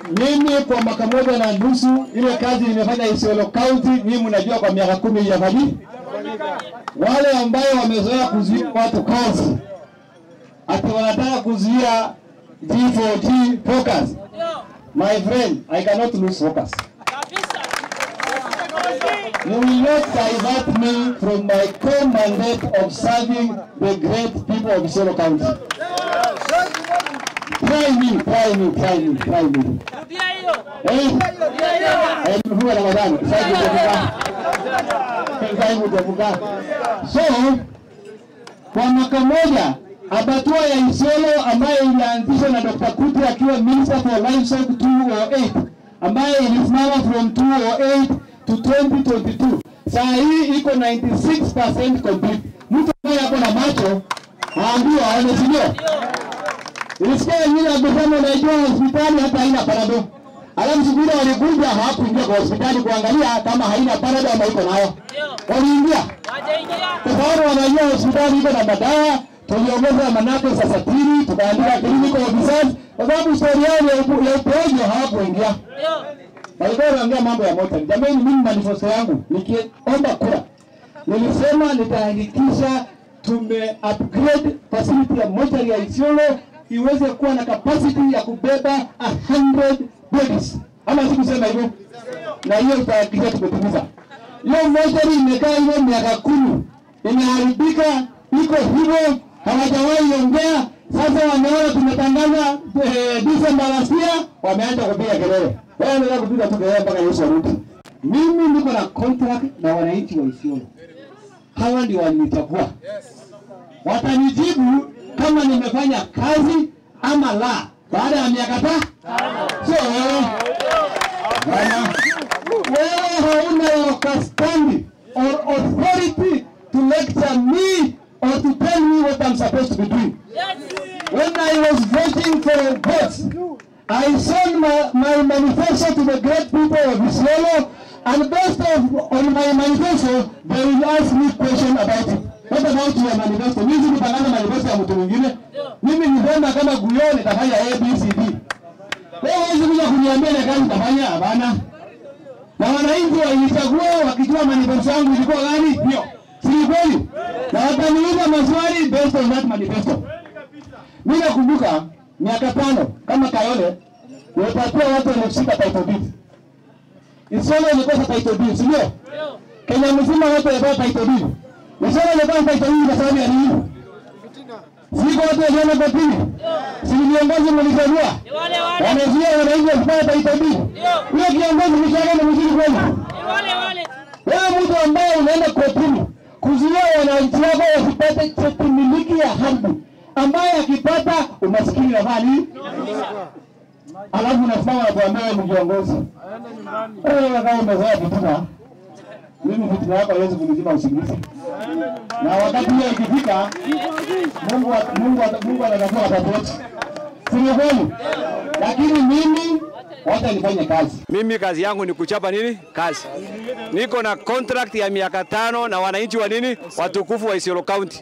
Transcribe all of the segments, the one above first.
Mimi kwa mwaka moja na nusu ile kazi nimefanya Isiolo County, mimi mnajua kwa miaka kumi haijafanyi. Wale ambayo wamezoea kuzuia watu kazi, ati wanataka kuzuia G4G focus. My friend, I cannot lose focus. You will not divert me from my core mandate of serving the great people of Isiolo County. Try me, try me, try me, try me. Eh? Eh, nimefunga Ramadhani. Sasa nitavuka. Sasa nitavuka. So, kwa mwaka moja abatua ya Isiolo ambayo ilianzishwa na Dr. Kuti akiwa Minister for Livestock 208 ambayo ilisimama from 208 to 2022. Saa hii iko 96% complete. Mtu ambaye hapo na macho aambiwa aone, si ndio? Nilisikia wengine wakisema unajua hospitali hata haina parado. Alafu siku ile walikuja hawakuingia kwa hospitali kuangalia kama haina parado ama iko nayo. Waliingia kwa sababu wanajua hospitali iko na madawa. Tuliongeza manake sasa tini, tukaandika clinical officers kwa sababu story yao ya upo- ya upojo hawakuingia. Walikuwa wanaongea mambo ya moto. Jamani, mimi manifesto yangu nikiomba kura nilisema nitahakikisha tume upgrade facility ya mochari ya Isiolo iweze kuwa na capacity ya kubeba 100 bodies, ama sikusema hivyo? Na hiyo tutahakikisha tumetimiza. Hiyo mochari imekaa hivyo miaka kumi, imeharibika, iko hivyo, hawajawahi ongea. Sasa wameona tumetangaza eh, December last year, wameanza kupiga kelele. Wewe unataka kupiga tu kelele mpaka Yesu arudi. Mimi niko na contract na wananchi wa Isiolo hawa ndio walinichagua. Watanijibu kama nimefanya kazi ama la, baada ya miaka tano. Sio wewe bwana, wewe hauna custody or authority to lecture me or to tell me what I'm supposed to be doing. When I was voting for votes, I sent my, my manifesto to the great people of Isiolo, and based of, on my manifesto, they will ask me question about it. What about your manifesto? Mimi sikutangaza manifesto ya mtu mwingine. Mimi nisema kama Guyo nitafanya A, B, C, D. Wewe huwezi kuja kuniambia ile kazi nitafanya, hapana. Na wananchi walichagua wakijua manifesto yangu ilikuwa gani? Hiyo. Si ni kweli? Na wakaniuliza maswali based on that manifesto. Mimi nakumbuka miaka tano kama Kayole nilipatia watu elfu sita title deed. Isiolo ilikosa title deed, si ndio? Kenya mzima watu walipata title deed. Isiolo ilikosa title deed kwa sababu ya nini? Siko watu waliona kotini. Si ni viongozi mlichagua? Wamezuia wananchi wasipate title deed. Huyo kiongozi mshahara ni mzuri kweli? Wewe mtu ambaye unaenda kotini kuzuia wananchi wako wasipate cheti miliki ya ardhi ambaye akipata umaskini na mali, alafu unasimama na kuambia wewe ni kiongozi. Wewe kama umezoea fitina, mimi fitina yako haiwezi kunizima usingizi, na wakati hiyo ikifika, Mungu wa- Mungu wa- Mungu anatatua watoto wetu, si ni kweli? Lakini mimi wacha nifanye kazi. Mimi kazi yangu ni kuchapa nini? Kazi. Niko na contract ya miaka tano na wananchi wa nini? Watukufu wa Isiolo County.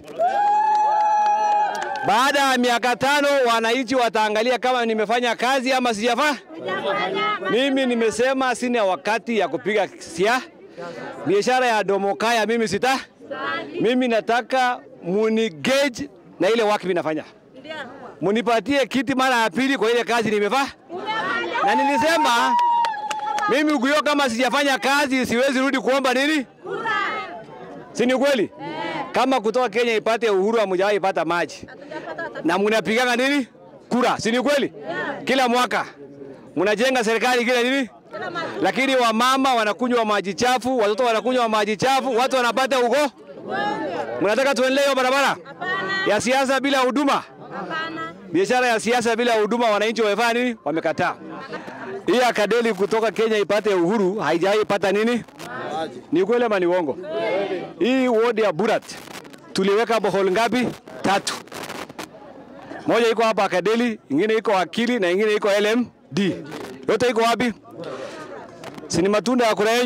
Baada ya miaka tano wananchi wataangalia kama nimefanya kazi ama sijafanya. Mimi nimesema sina wakati ya kupiga sia biashara ya domokaya, mimi sita. Mimi nataka munigage na ile waki mimi nafanya, munipatie kiti mara ya pili kwa ile kazi nimefanya na nilisema mimi Guyo, kama sijafanya kazi siwezi rudi kuomba nini, si ni kweli? Kama kutoka Kenya ipate uhuru hamujawahi ipata maji na mnapigana nini kura, si ni kweli? Kila mwaka mnajenga serikali kila nini, lakini wamama wanakunywa maji chafu, watoto wanakunywa maji chafu, watu wanapata ugo. Mnataka tuendelee hiyo barabara ya siasa bila huduma? biashara ya siasa bila huduma, wananchi wamefanya nini? Wamekataa. Hii akadeli kutoka Kenya ipate uhuru haijawahi ipata nini? Ni kweli ama ni uongo? Hii ward ya Burat tuliweka bohol ngapi? Tatu. Moja iko hapa Akadeli, ingine iko Akili na ingine iko LMD. Yote iko wapi? Si ni matunda ya kura yenyu?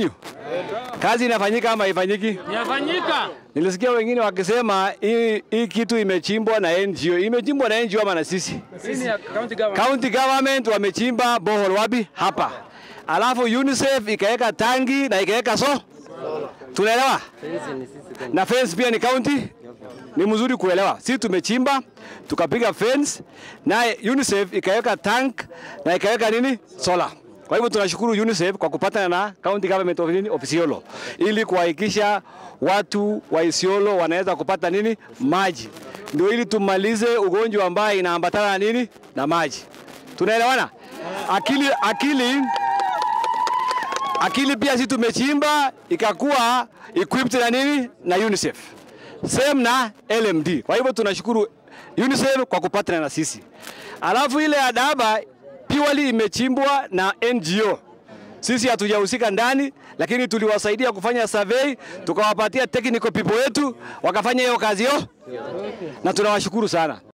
Kazi inafanyika ama haifanyiki? Inafanyika. Nilisikia wengine wakisema hii hii kitu imechimbwa na NGO. Imechimbwa na NGO ama na sisi? Sisi ya county government. County government wamechimba bohol wapi? Hapa. Alafu UNICEF ikaweka tangi na ikaweka so. Tunaelewa? Na fence pia ni county. Ni mzuri kuelewa. Sisi tumechimba tukapiga fence na UNICEF ikaweka tank na ikaweka nini? Solar. Kwa hivyo tunashukuru UNICEF kwa kupatana na county government of, nini? of Isiolo ili kuhakikisha watu wa Isiolo wanaweza kupata nini? Maji. Ndio ili tumalize ugonjwa ambaye inaambatana na nini? Na maji. Tunaelewana? Akili akili akili pia sisi tumechimba ikakuwa equipped na nini? Na UNICEF. Same na LMD. Kwa hivyo tunashukuru UNICEF kwa kupatana na sisi. Alafu ile adaba purely imechimbwa na NGO. Sisi hatujahusika ndani, lakini tuliwasaidia kufanya survey, tukawapatia technical people wetu wakafanya hiyo kazi yo, na tunawashukuru sana.